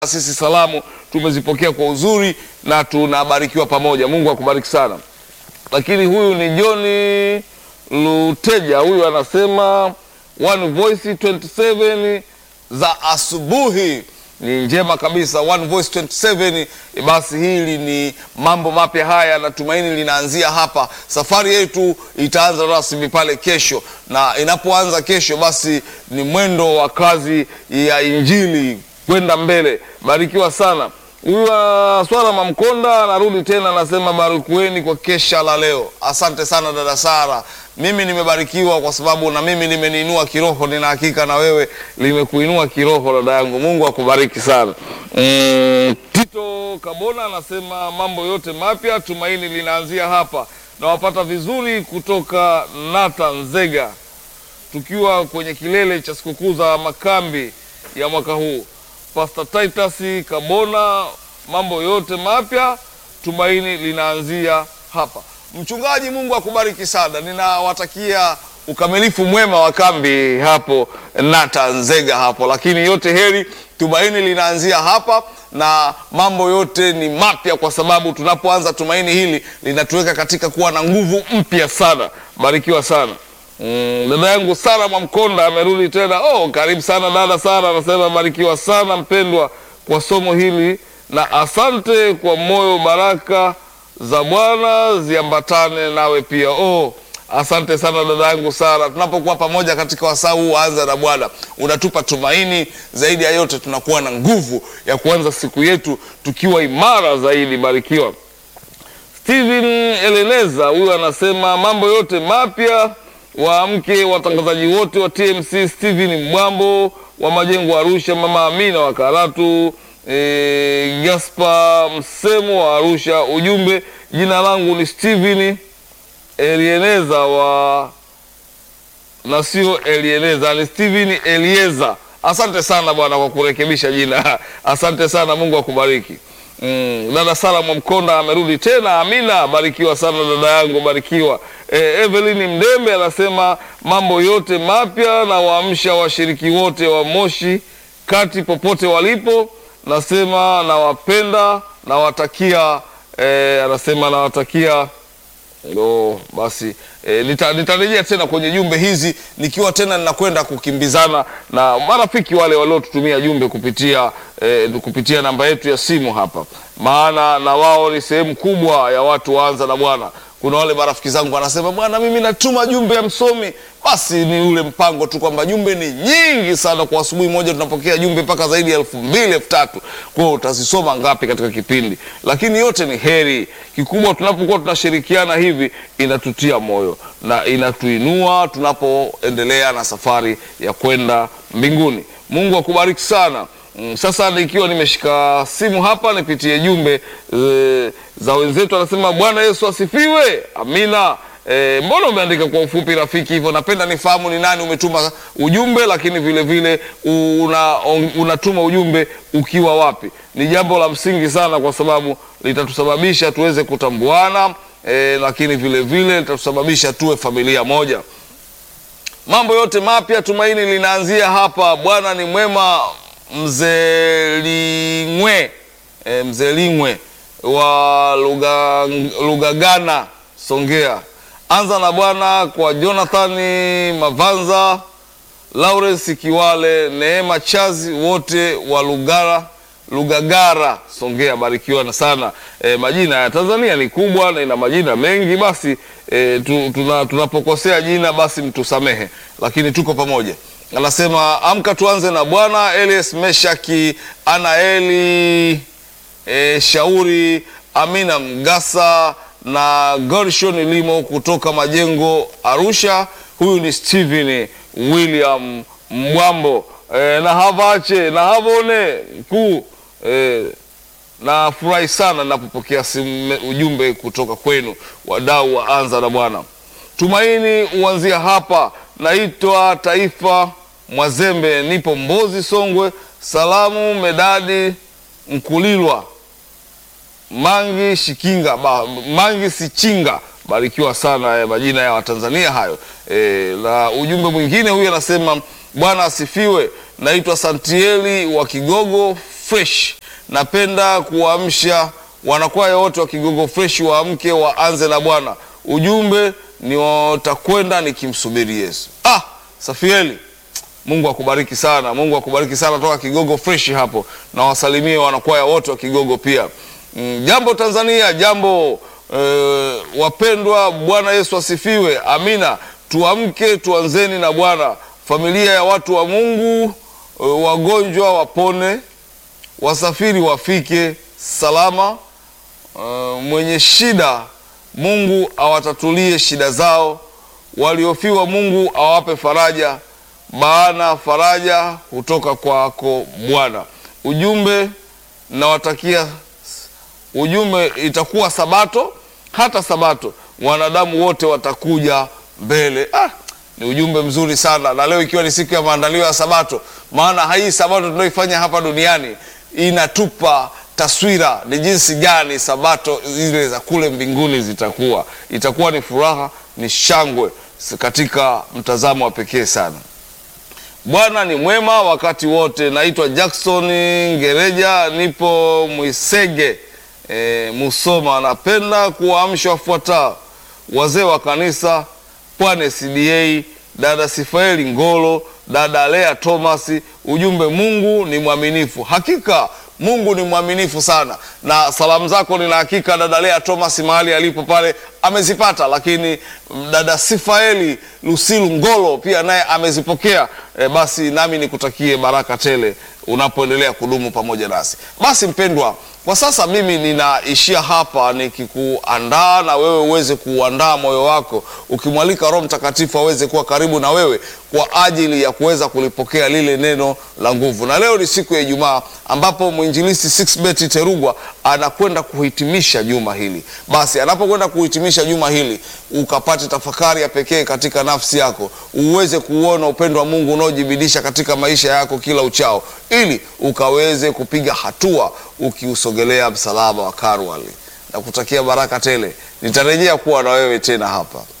sisi salamu tumezipokea kwa uzuri na tunabarikiwa pamoja. Mungu akubariki sana. Lakini huyu ni John Luteja, huyu anasema One Voice 27 za asubuhi ni njema kabisa. One Voice 27, basi hili ni mambo mapya haya, natumaini linaanzia hapa. Safari yetu itaanza rasmi pale kesho, na inapoanza kesho, basi ni mwendo wa kazi ya injili kwenda mbele. Barikiwa sana. Huyu uh, Swala Mamkonda anarudi tena, anasema barikiweni kwa kesha la leo. Asante sana dada Sara, mimi nimebarikiwa kwa sababu na mimi limeniinua kiroho. Nina hakika na wewe limekuinua kiroho, dada yangu. Mungu akubariki sana. Mm, Tito Kabona anasema mambo yote mapya, tumaini linaanzia hapa. Nawapata vizuri kutoka Nata Nzega, tukiwa kwenye kilele cha sikukuu za makambi ya mwaka huu. Pastor Titus Kabona, mambo yote mapya, tumaini linaanzia hapa. Mchungaji, Mungu akubariki sana. Ninawatakia ukamilifu mwema wa kambi hapo Nata Nzega hapo, lakini yote heri, tumaini linaanzia hapa na mambo yote ni mapya, kwa sababu tunapoanza tumaini hili linatuweka katika kuwa na nguvu mpya sana. Barikiwa sana. Mm, dada yangu Sara Mwamkonda amerudi tena. Oh, karibu sana dada Sara, anasema barikiwa sana mpendwa kwa somo hili na asante kwa moyo, baraka za Bwana ziambatane nawe pia. Oh, asante sana dada yangu Sara, tunapokuwa pamoja katika wasaa huu anza na Bwana unatupa tumaini zaidi ya yote, tunakuwa na nguvu ya kuanza siku yetu tukiwa imara zaidi. Barikiwa. Steven Eleneza huyu anasema mambo yote mapya waamke watangazaji wote wa TMC, Steven Mbwambo wa Majengo Arusha, mama Amina wa Karatu, e, Gaspa Msemo wa Arusha. Ujumbe, jina langu ni Steven Elieneza wa na sio Elieneza, ni Steven Elieza. Asante sana bwana kwa kurekebisha jina, asante sana, Mungu akubariki. Mm, dada Sara Mwamkonda amerudi tena. Amina, barikiwa sana dada yangu, barikiwa. E, Evelyn Mdembe anasema mambo yote mapya na waamsha washiriki wote wa Moshi kati popote walipo, nasema nawapenda, nawatakia e, anasema nawatakia ndo basi e, nita- nitarejea tena kwenye jumbe hizi nikiwa tena ninakwenda kukimbizana na marafiki wale waliotutumia jumbe kupitia e, kupitia namba yetu ya simu hapa, maana na wao ni sehemu kubwa ya watu waanza na Bwana. Kuna wale marafiki zangu wanasema, bwana, mimi natuma jumbe ya msomi. Basi ni ule mpango tu kwamba jumbe ni nyingi sana, kwa asubuhi moja tunapokea jumbe mpaka zaidi ya elfu mbili elfu tatu Kwa hiyo utazisoma ngapi katika kipindi? Lakini yote ni heri. Kikubwa tunapokuwa tunashirikiana hivi, inatutia moyo na inatuinua tunapoendelea na safari ya kwenda mbinguni. Mungu akubariki sana. Mm, Sasa nikiwa nimeshika simu hapa nipitie jumbe e, za wenzetu. Anasema Bwana Yesu asifiwe. Amina. E, mbona umeandika kwa ufupi rafiki hivyo? Napenda nifahamu ni nani umetuma ujumbe, lakini vile vile una, unatuma ujumbe ukiwa wapi. Ni jambo la msingi sana, kwa sababu litatusababisha tuweze kutambuana e, lakini vile vile litatusababisha tuwe familia moja. Mambo yote mapya, tumaini linaanzia hapa. Bwana ni mwema. Mzelingwe e, Mzelingwe wa Luga, Lugagana Songea, anza na Bwana kwa Jonathani Mavanza, Lawrence Kiwale, Neema Chazi, wote wa Lugara Lugagara Songea, barikiwa na sana. E, majina ya Tanzania ni kubwa na ina majina mengi, basi e, tu, tuna, tunapokosea jina basi mtusamehe, lakini tuko pamoja. Anasema amka tuanze na Bwana. Elias Meshaki Anaeli e, Shauri Amina Mgasa na Gershon Limo kutoka Majengo Arusha. Huyu ni Steven William Mwambo e, na havache na havone kuu e, na furahi sana napopokea simu ujumbe kutoka kwenu wadau wa anza na Bwana. Tumaini uanzia hapa. Naitwa Taifa Mwazembe, nipo Mbozi, Songwe. Salamu Medadi Mkulilwa Mangi Shikinga ba, Mangi Sichinga, barikiwa sana eh, majina ya Watanzania hayo eh, na ujumbe mwingine huyu anasema Bwana asifiwe. naitwa Santieli wa Kigogo Fresh. Napenda kuwaamsha wanakwaya wote wa Kigogo Fresh waamke waanze na Bwana. Ujumbe ni watakwenda nikimsubiri Yesu. Ah, Safieli, Mungu akubariki sana, Mungu akubariki sana toka Kigogo Fresh hapo, na wasalimie wanakwaya wote wa Kigogo pia. Mm, jambo Tanzania, jambo eh, wapendwa, Bwana Yesu asifiwe. Amina. Tuamke, tuanzeni na Bwana. Familia ya watu wa Mungu, eh, wagonjwa wapone, wasafiri wafike salama. Uh, mwenye shida Mungu awatatulie shida zao, waliofiwa Mungu awape faraja, maana faraja hutoka kwako Bwana. Ujumbe nawatakia, ujumbe itakuwa Sabato, hata Sabato wanadamu wote watakuja mbele. Ah, ni ujumbe mzuri sana, na leo ikiwa ni siku ya maandalio ya Sabato, maana hii Sabato tunaoifanya hapa duniani inatupa taswira ni jinsi gani sabato zile za kule mbinguni zitakuwa. Itakuwa ni furaha, ni shangwe katika mtazamo wa pekee sana. Bwana ni mwema wakati wote. Naitwa Jackson Ngereja, nipo Mwisege e, Musoma. Napenda kuwaamsha wafuatao: wazee wa kanisa Pwane CDA, dada Sifaeli Ngolo, dada Lea Thomas. Ujumbe, Mungu ni mwaminifu. Hakika Mungu ni mwaminifu sana, na salamu zako nina hakika dada Lea Thomas mahali alipo pale amezipata, lakini dada Sifaeli Lusilu Ngolo pia naye amezipokea. E, basi nami nikutakie baraka tele unapoendelea kudumu pamoja nasi. Basi mpendwa, kwa sasa mimi ninaishia hapa nikikuandaa na wewe uweze kuandaa moyo wako, ukimwalika Roho Mtakatifu aweze kuwa karibu na wewe kwa ajili ya kuweza kulipokea lile neno la nguvu. Na leo ni siku ya Ijumaa ambapo mwinjilisti Sixbet Terugwa anakwenda kuhitimisha juma hili. Basi anapokwenda kuhitimisha juma hili, ukapate tafakari ya pekee katika nafsi yako, uweze kuona upendo wa Mungu unaojibidisha katika maisha yako kila uchao, ili ukaweze kupiga hatua ukiusogelea msalaba wa Karwali. Na kutakia baraka tele. Nitarejea kuwa na wewe tena hapa.